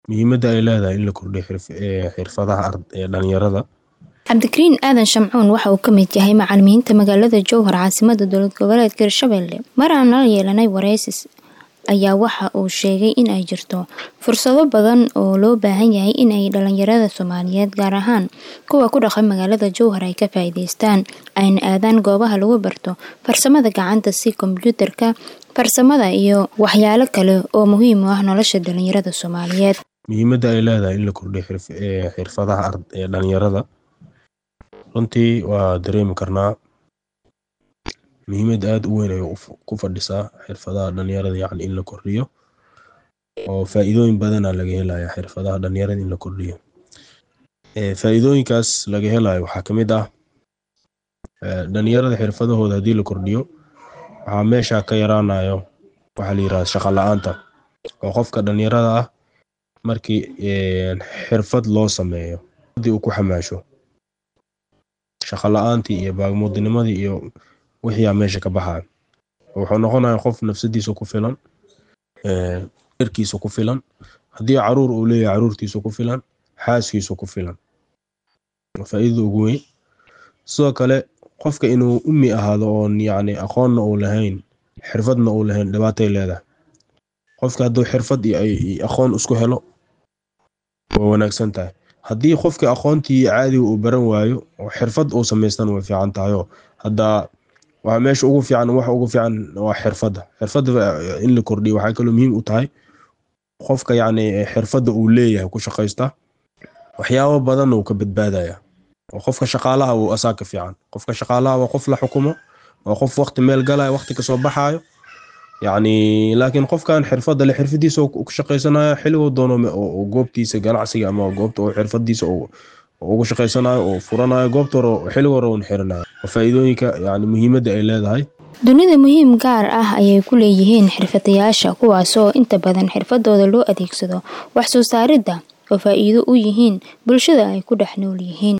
muhiimadda ay leedahay in la kordhiyo xirfadaha dhalinyarada cabdikariin aadan shamcuun waxa uu ka mid yahay macalimiinta magaalada jowhar caasimada dowlad goboleedka hirshabelle mar aan la yeelanay wareysis ayaa waxa uu sheegay in ay jirto fursado badan oo loo baahan yahay in ay dhalinyarada soomaaliyeed gaar ahaan kuwa ku dhaqan magaalada jowhar ay ka faa'iideystaan ayna aadaan goobaha lagu barto farsamada gacanta si kombyuutarka farsamada iyo waxyaalo kale oo muhiim u ah nolosha dhalinyarada soomaaliyeed muhiimadda ay leedahay in la kordhiyo xirfadaha dhalinyarada runtii waa dareemi karnaa muhiimad aada u weyn ay ku fadhisaa xirfadaha dhalinyarada yacni in la kordhiyo oo faa-iidooyin badana laga helaya xirfadaha dhalinyarada in la kordhiyo faa-iidooyinkaas laga helayo waxaa ka mid ah dhalinyarada xirfadahooda haddii la kordhiyo waxaa meesha ka yaraanayo waxaa la yirahda shaqa la-aanta oo qofka dhalinyarada ah markii xirfad loo sameeyo haddii uu ku xamaasho shaqa la-aantii iyo baagmuudinimadii iyo wixiiaa meesha ka baxayo wuxuu noqonaya qof nafsadiisa ku filan erkiisa ku filan haddii caruur uu leeyahay caruurtiisa ku filan xaaskiisa ku filan faa-iidada ugu weyn sidoo kale qofka inuu umi ahaado oon yacni aqoonna uu lahayn xirfadna uu lahayn dhibaatay leedahay qofka hadduu xirfad iyo aqoon isku helo waa wanaagsan tahay haddii qofka aqoontii caadiga uu baran waayo oo xirfad uu samaystana way fiican tahayoo hadda waa meesha ugu fiican wax ugu fiican waa xirfadda xirfadda in la kordhiyo waxay kaloo muhiim u tahay qofka yacni xirfadda uu leeyahay ku shaqaysta waxyaabo badan uu ka badbaadaya oo qofka shaqaalaha uu asaa ka fiican qofka shaqaalaha waa qof la xukumo waa qof waqti meel galaya waqti kasoo baxaayo yacni laakiin qofkan xirfadda le xirfadiisa ku shaqaysanayo xilliguu doono goobtiisa ganacsiga ama goobta uu xirfadiisa ugu shaqaysanayo oo furanayo goobta hore xillig hore uun xirinayo faa-iidooyinka yani muhiimadda ay leedahay dunida muhiim gaar ah ayay ku leeyihiin xirfadayaasha kuwaasoo inta badan xirfadooda loo adeegsado wax soo saaridda oo faa-iido u yihiin bulshada ay ku dhex nool yihiin